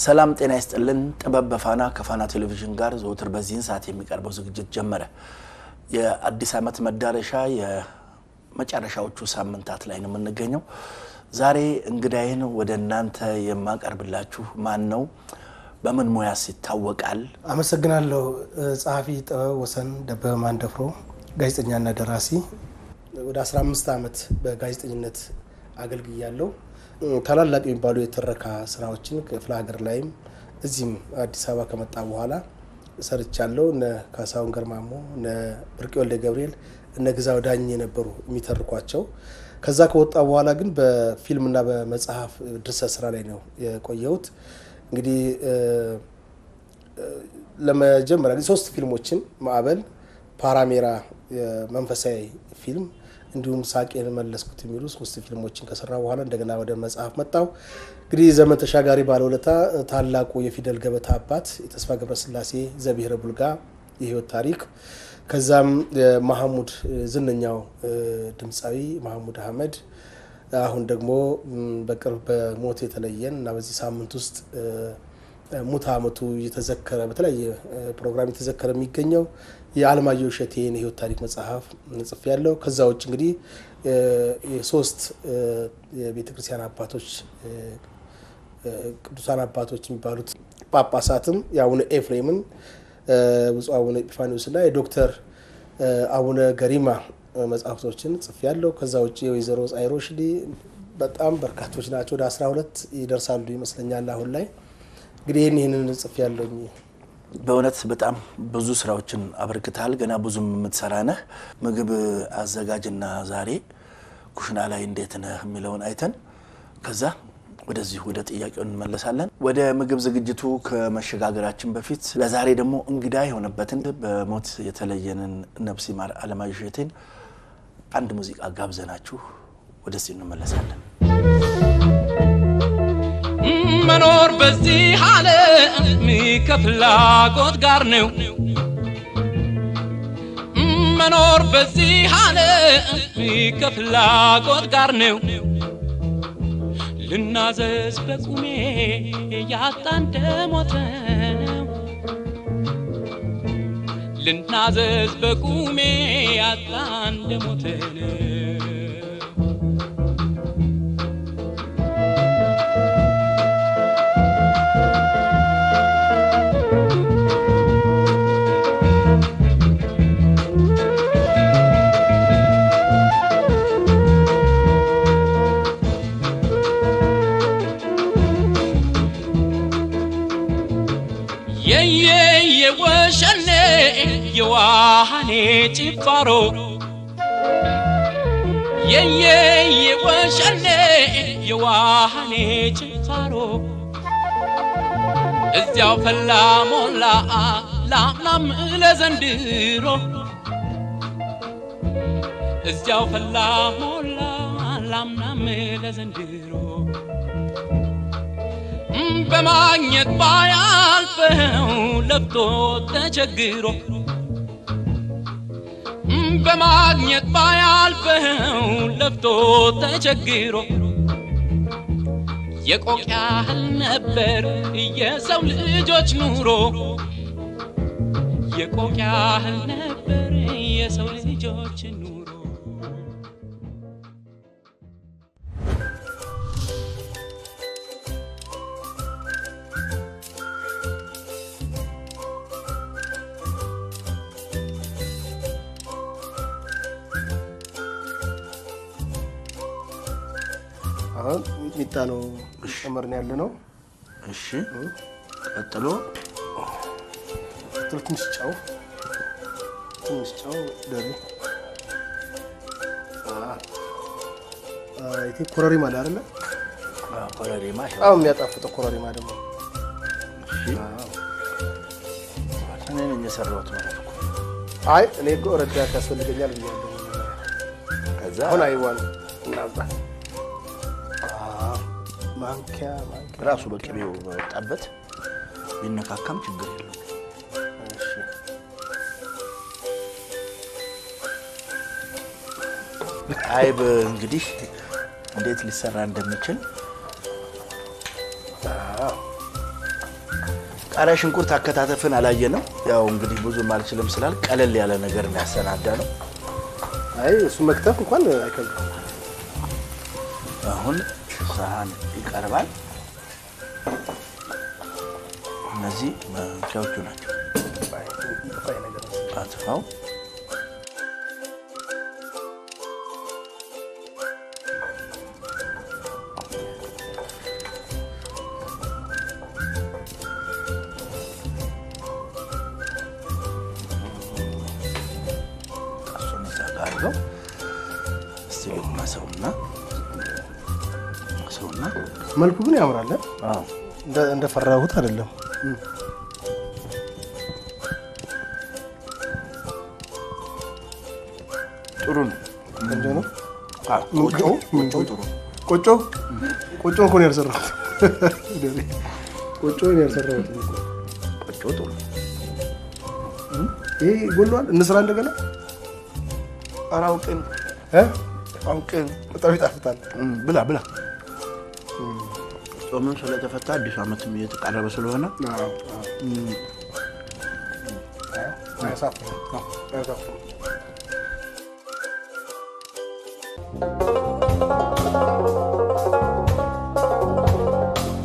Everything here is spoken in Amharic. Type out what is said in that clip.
ሰላም ጤና ይስጥልን። ጥበብ በፋና ከፋና ቴሌቪዥን ጋር ዘወትር በዚህን ሰዓት የሚቀርበው ዝግጅት ጀመረ። የአዲስ ዓመት መዳረሻ የመጨረሻዎቹ ሳምንታት ላይ ነው የምንገኘው። ዛሬ እንግዳይን ወደ እናንተ የማቀርብላችሁ ማን ነው? በምን ሙያስ ይታወቃል? አመሰግናለሁ። ጸሐፊ ጥበብ ወሰን ደበበ ማንደፍሮ ጋዜጠኛና ደራሲ ወደ 15 ዓመት በጋዜጠኝነት አገልግያለሁ። ታላላቅ የሚባሉ የትረካ ስራዎችን ክፍለ ሀገር ላይም እዚህም አዲስ አበባ ከመጣ በኋላ ሰርቻለሁ። እነ ካሳሁን ገርማሞ፣ እነ ብርቄ ወልደ ገብርኤል፣ እነ ግዛው ዳኝ የነበሩ የሚተርኳቸው። ከዛ ከወጣ በኋላ ግን በፊልምና በመጽሐፍ ድርሰት ስራ ላይ ነው የቆየሁት። እንግዲህ ለመጀመሪያ ጊዜ ሶስት ፊልሞችን ማዕበል፣ ፓራሜራ የመንፈሳዊ ፊልም እንዲሁም ሳቄን መለስኩት የሚሉ ሶስት ፊልሞችን ከሰራ በኋላ እንደገና ወደ መጽሐፍ መጣው። እንግዲህ ዘመን ተሻጋሪ ባለውለታ፣ ታላቁ የፊደል ገበታ አባት የተስፋ ገብረስላሴ ዘብሔረ ቡልጋ የህይወት ታሪክ፣ ከዛም ማህሙድ ዝነኛው ድምፃዊ ማህሙድ አህመድ አሁን ደግሞ በቅርብ በሞት የተለየን እና በዚህ ሳምንት ውስጥ ሙት ዓመቱ እየተዘከረ በተለያየ ፕሮግራም የተዘከረ የሚገኘው የአለማየሁ እሸቴን የህይወት ታሪክ መጽሐፍ ጽፌ ያለው። ከዛ ውጭ እንግዲህ የሶስት የቤተ ክርስቲያን አባቶች ቅዱሳን አባቶች የሚባሉት ጳጳሳትም የአቡነ ኤፍሬምን ብፁዕ አቡነ ኤጲፋኒዎስና የዶክተር አቡነ ገሪማ መጽሐፍቶችን ጽፌ ያለው። ከዛ ውጭ የወይዘሮ ጻይሮ ሽዲ በጣም በርካቶች ናቸው። ወደ አስራ ሁለት ይደርሳሉ ይመስለኛል አሁን ላይ እንግዲህ ይህን ይህንን ጽፌ ያለኝ በእውነት በጣም ብዙ ስራዎችን አበርክተሃል። ገና ብዙም የምትሰራ ነህ። ምግብ አዘጋጅና ዛሬ ኩሽና ላይ እንዴት ነህ የሚለውን አይተን ከዛ ወደዚህ ወደ ጥያቄው እንመለሳለን። ወደ ምግብ ዝግጅቱ ከመሸጋገራችን በፊት ለዛሬ ደግሞ እንግዳ የሆነበትን በሞት የተለየንን ነፍስ ይማር አለማየሁ እሸቴን አንድ ሙዚቃ ጋብዘናችሁ ወደዚህ እንመለሳለን። መኖር በዚህ ዓለም ከፍላጎት ጋር ነው። መኖር በዚህ ዓለም ከፍላጎት ጋር ነው። ልናዘዝ በቁሜ ያጣ እንደሞተ ነው። ልናዘዝ በቁሜ ያጣ እንደሞተ ነው። የወሸኔ የዋሃኔ ጭፋሮ የየ የወሸኔ የዋሃኔ ጭፋሮ እዚያው ፈላ ሞላ ላምናም ለዘንድሮ እዚያው ፈላ ሞላ ላምናም ለዘንድሮ በማግኘት ባያልፈው ለፍቶ ተቸግሮ በማግኘት ባያልፈው ለፍቶ ተቸግሮ የቆቅ ያህል ነበር የሰው ልጆች ኑሮ የቆቅ ያህል ነበር የሰው ልጆች ኑሮ አሁን ሚጣ ነው ጨመርን ያለ ነው። እሺ፣ ቀጥሎ ትንሽ ጨው ትንሽ ጨው ደሪ ይሄ ኮረሪማ አለ አይደለ? ኮረሪማ በጣም የሚያጣፍጠው ኮረሪማ ደግሞ እኔ ነኝ የሰራሁት ማለት እኮ። አይ እኔ እኮ ረዳት ያስፈልገኛል ብያለሁ። ከዛ አሁን አይዋን እናምጣ ማንኪያ ማንኪያ ራሱ በቅቤው በወጣበት ቢነካካም ችግር የለው። እሺ አይብ እንግዲህ እንዴት ሊሰራ እንደሚችል ቃሪያ ሽንኩርት አከታተፍን አላየንም። ያው እንግዲህ ብዙም አልችልም ስላል ቀለል ያለ ነገር እንዳያሰናዳ ነው። አይ እሱ መክተፍ እንኳን አይከብድም። አሁን ሰሃን ይቀርባል። እነዚህ ማንኪያዎቹ ናቸው። ጠፋኝ ነገር ነው። አጥፋው። እሱን እዛ ጋር አድርገው እስቲ ማሰውና ማሰውና መልኩ ግን ያምራል። አዎ እንደ- እንደፈራሁት አይደለም። ጥሩ ነው። ቆንጆ ነው። አዎ ቆጮ ቆጮ ጥሩ ነው። ቆጮ ቆጮ እኮ ነው ያልሰራሁት። ቆጮ ነው ያልሰራሁት። ቆጮ ጥሩ ነው። ይሄ ጎሏል። እንስራ እንደገና ኧረ አውቄን እ? አውቄን በጣም ይጣፍጣል። እም፣ ብላ ብላ። ጾምን ስለተፈታ አዲሱ ዓመትም እየተቃረበ ስለሆነ አዎ፣ አዎ። አያሳፍርም። አዎ፣ አያሳፍርም።